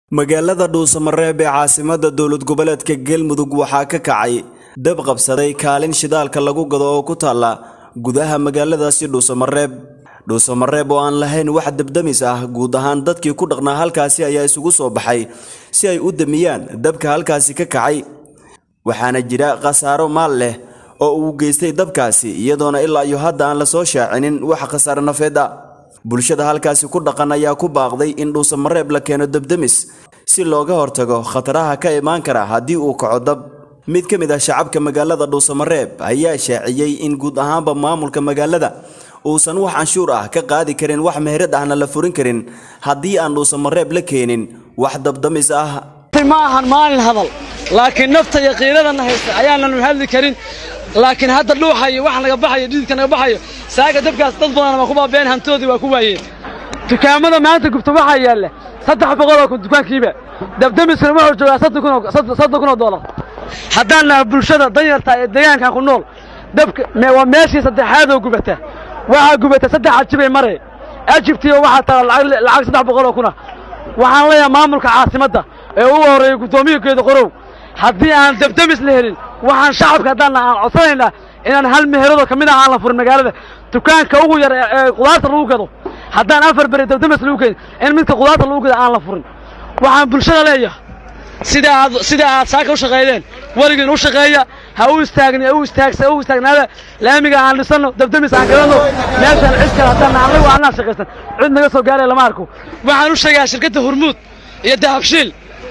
magaalada dhuusamareeb ee caasimada dowlad goboleedka galmudug waxaa ka kacay dab qabsaday kaalin shidaalka lagu gado oo ku taalla gudaha magaaladaasi dhuusamareeb dhuusamareeb oo aan lahayn wax dabdamis ah guud ahaan dadkii ku dhaqnaa halkaasi ayaa isugu soo baxay si ay u damiyaan dabka halkaasi ka kacay waxaana jira khasaaro maal leh oo uu geystay dabkaasi iyadoona ilaa iyo hadda aan la soo shaacinin wax khasaare nafeed ah bulshada halkaasi ku dhaqan ayaa ku baaqday in dhuusamareeb la keeno dabdemis si looga hortago khataraha ka imaan kara haddii uu kaco dab mid ka mid ah shacabka magaalada dhuusamareeb ayaa shaaciyey in guud ahaanba maamulka magaalada uusan wax canshuur ah ka qaadi karin wax meherad ahna la furin karin haddii aan dhuusamareeb la keenin wax dabdamis ah ma ahan maalin hadal laakiin nafta iyo qiiradana haysta ayaananu hadli karin laakiin hadda dhuuxa iyo wax naga baxayo dhididka naga baxayo saaga dabkaas dad badan waa ku baabeen hantoodii waa ku waayeen dukaamada maanta gubta waxaa yaalla saddex boqoloo kun dukaankiiba dabdamiskana wuxuu joogaa soddon kun oo doolar haddaan naha bulshada danyarta ee deegaankan ku nool dabka waa meeshii saddexaadoo gubata waxaa gubata saddex ajibay mare ajibtiiba waxaa taala lacag saddex boqoloo kuna waxaan leeyahay maamulka caasimadda ee ugu horreeyey guddoomiyakeeda qorow haddii aan dabdamis la helin waxaan shacabka haddaanna aan codsanaynaa inaan hal meheradoo ka mid ah aan la furin magaalada dukaanka ugu yar ee qudaarta lagu gado haddaan afar beri dabdamis lagu keenin in midka qudaarta lagu gado aan la furin waxaan bulshada leeyahay sida aad sida aad saaka u shaqaydeen weligiin u shaqeeya ha u istaagni u istaagsa u istaagnaada laamiga aan dhisanno dabdamis aan gadanno meeshaan cid kale haddaan annagu aanaa shaqaysan cid naga soo gaaraya lama arko waxaan u sheegayaa shirkadda hormuud iyo dahabshiil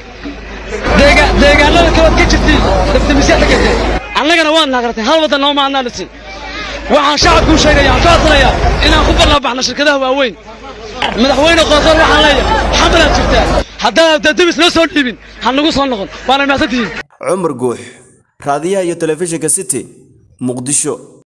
deegaanada kalaad ka jirtiin dabdamisyaa ka jirteen annagana waad naqratay hal waddan nooma annaa dhisin waxaan shacabku u sheegaya aan ka codsanayaa inaan ku ballaabaxno shirkadaha waaweyn madaxweyne qoorqoor waxaan leeyahay xamalaad jirtaa haddaan dabdamis noo soo dhiibin ha nagu soo noqon waana mahadsantihiin cumar guux raadiyaha iyo telefishinka city muqdisho